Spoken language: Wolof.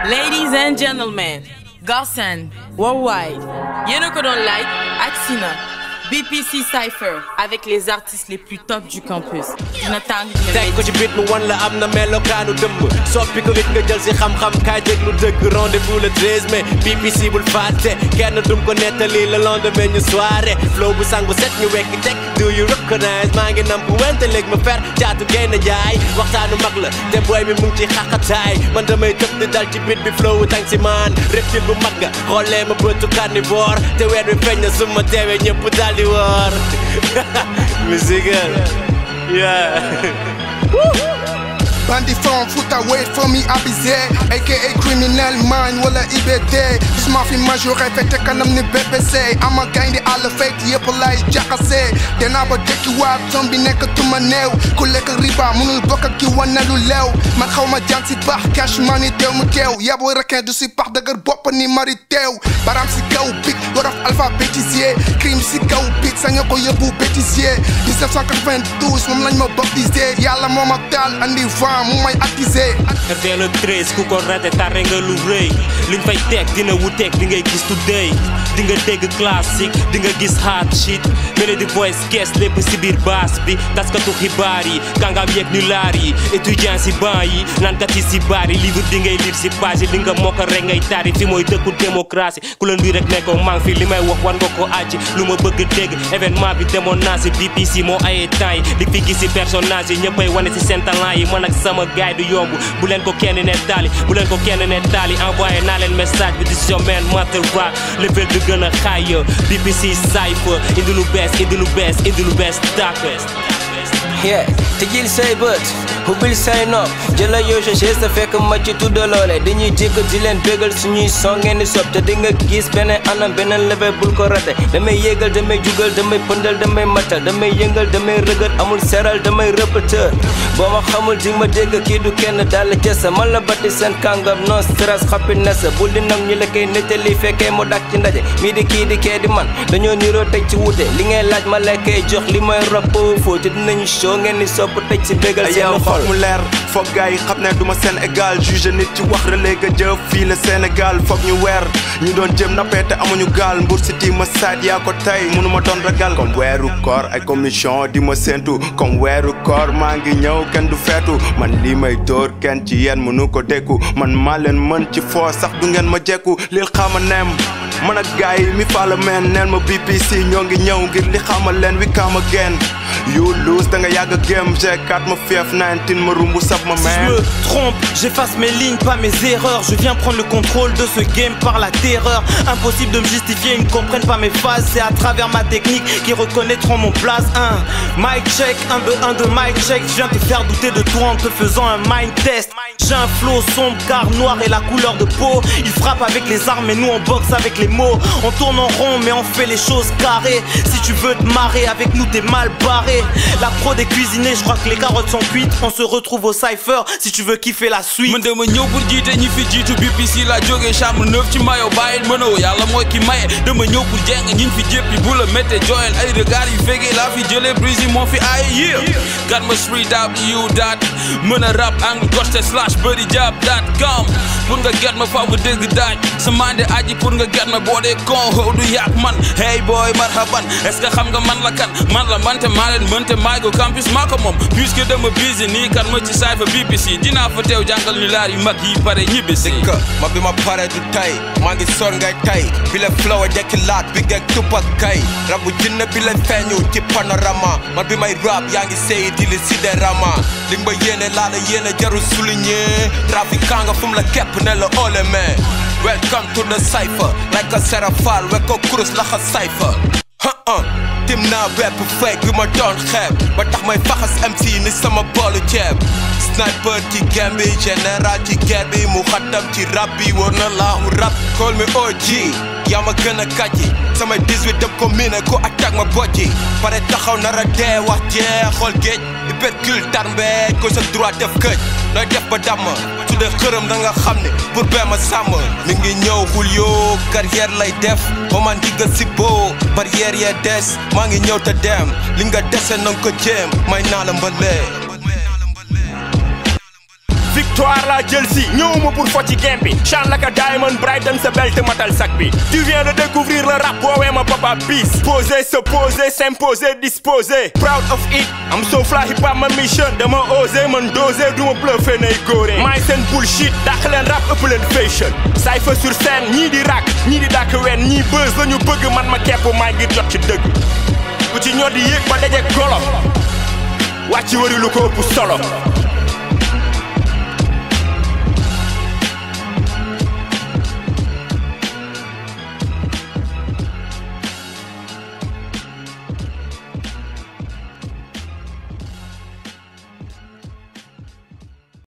Ladies and gentlemen, Gossen, Worldwide, yéen a ko doon like ak Sina BPC Cypher avec les artistes les plus top du campus dina tàng dina teg ko ci bit mu wan la am na melokaanu dëmb soppi ko it nga jël si xam-xam kaay déglu dëgg rendez-vous le 13 mai BBC bul fàtte kenn dum ko nettali le lendemain ñu soirée flow bu sangu set ñu wekk teg do you recognize maa ngi nam bu wente léegi ma fer caatu génn jaay waxtaanu mag la te booy mi mu ngi ci xaqataay man damay tëb di dal ci bit bi flow tang si maan reptile bu mag nga xoolee ma bëtu carnivore te weer bi feeñ na su ma teewee ñëpp daal di woor musique yeah Bandit from Fouta wait for me abusé aka criminel mind wala IBD gis ma fi majoré fete kanam ni BBC ama gaynde àll fayt yëpp lay jaxase danaa ba dëkki waat zombie nekk tuma néew ku lekk riba munul bokk ak ki wane lu leew man xaw ma jàng si baax cash money teew mu teew yabu requin du si pax dëgër bopp ni mari teew baram si kaw pik wolof alphabétisé crime si kaw pik saña ko yóbbu bêtisier 1992 moom lañ ma baptisé yàlla moo ma taal andi vent mu may attisé RTL le 13 ku ko raté tardé nga lu rëy liñ fay teg dina wuteeg di ngay gis today di nga dégg classique di nga gis hard shit melody voice kees lépp si biir baas bi taskatu xibaar yi kàngaam yeeg ñu laar yi étudiant si ban yi naankat yi si baar yi livre di ngay lire si page yi li nga mokk rek ngay tari fi mooy dëkku démocratie ku la nduy rek ne ko maa ngi fi li may wax war nga ko àcc lu ma bëgg dégg événement bi demoon naa si BBC moo ayee temps yi li fi gis si personnage yi ñëppay wane si seen talent yi man ak sama gaay du yomb bu leen ko kenn ne taali bu leen ko kenn ne taali envoyé naa leen message bi di si man master rock level bi gën a xaay BBC Cypher indi lu bees indi lu bees indi lu bees tàkk yeah tëjil say bët ubbil say nopp jëla yoo sa chaise te fekk ma ci tudda loole dañuy jégg di leen bégal suñuy son ngeen di sob te di nga gis beneen anam beneen level bul ko rate damay yéegal damay jugal damay pëndal damay matal damay yëngal damay rëgët amul seral damay rëpëtër boo ma xamul di ma dégg kii du kenn dal jësa man la batti seen kàngam non stress happiness bul di nam ñi la koy nettali fekkee mu dak ci ndaje mii di kii di kee di man dañoo niroo teg ci wute li ngay laaj ma lay koy jox li may rap foo te dinañu show ngeen ni sopp tëj si bégal seen xol foog mu leer foog gars yi xam ne du ma seen égal juge nit ci wax relais ga jëf fii la Sénégal foog ñu weer ñu doon jëm nappee te amuñu gaal mbur si ti ma saat yaa ko tey mënu ma doon ragal comme weeru koor ay commission di ma séntu comme weeru koor maa ngi ñëw kenn du feetu man lii may dóor kenn ci yéen mënu ko dékku man maa leen mën ci foo sax du ngeen ma jekku lil xaama neem man ak gars yi mi faala meen neen ma BBC ñoo ngi ñëw ngir li xamal leen wi come again you lose da nga yàgg game G4 ma fief 19 ma rumbu sab ma Si je man me trompe, j'efface mes lignes, pas mes erreurs. Je viens prendre le contrôle de ce game par la terreur. Impossible de me justifier, ils ne comprennent pas mes phases. C'est à travers ma technique qu'ils reconnaîtront mon place. Un mic check, 1, 2, 1, 2, mic check. Je viens te faire douter de toi en te faisant un mind test. J'ai un flow sombre car noir est la couleur de peau. Ils frappent avec les armes et nous on boxe avec les mots. On tourne en rond mais on fait les choses carrées. Si tu veux te marrer avec nous, t'es mal barré. La prod est cuisinée, je crois que les carottes sont cuites. On se retrouve au cypher si tu veux kiffer la suite. man dama ñëw pour jiite ñi fi jiitu BBC la jógee chambre neuf ci mayo bàyyil mënoo yàlla mooy ki maye dama ñëw pour jeng ñiñ fi jéppi bu la métte joyel ay regard yu fegee laa fi jëlee brise yi moo fi ay yeah gat ma street up you dat mën a rap angle goste slash bëri jab dat com pour nga get ma faw nga dégg daaj sa mande aji pour nga get ma boo dee con how du yàq man hey boy marhaban est ce que xam nga man la kan man la mante maa leen mënte maay go campus maa ko moom puisque dama busy nii kan ma ci saay fa BBC dinaa fa teew jàngal ñu laar yu mag yi pare ñibbisi dëkk ma bi ma pare du tay maa ngi son ngay tay bi la flow a jekki laat bi geeg tupak kay rabu jinne bi la feeñu ci panorama man bi may rap yaa ngi sey di li sidérama li nga ma yéene laa la yéene jarul souligner trafiquant nga fu mu la kepp ne la ole mais welcome to the cypher like a serafal we ko kurus la xa cypher huh tim naa bépp fake bi ma doon xeeb ba tax may faxas MC ni sama boolu ceeb sniper ci game bi général ci guerre bi mu xaddam ci rap bi war na laahu rap call me OG yaa ma gën a kàjji samay 18 dem ko miine ku attaque ma bojji pare taxaw nara dee wax jee xool géej hypercule tarmbeej ko sa droit def këj nooy def ba damm su dee xërëm da nga xam ne pour bee ma sàmm mi ngi ñëw Julio carrière lay def ba man digga si boo barrière yee des maa ngi ñëw te dem li nga dese nanga ko jéem may naa la mbalee victoire la jël si ñëwuma pour fo ci game bi chan la ka diamond brighton sa belt matal sac bi tu viens de découvrir le rap woowee ma papa bis poser se poser s'imposer disposer proud of it am so fly hip hop ma mission dama oser man doser duma bluffé nay góore maay seen bullshit dàq leen rap ëpp leen fashion cypher sur scène ñii di rak ñii di dàkk wen ñii buzz lañu bëgg man ma kepp maay ngir jot ci dëgg ku ci ñoo di yéeg ba daje golo wàcc wari lu ko ëpp solo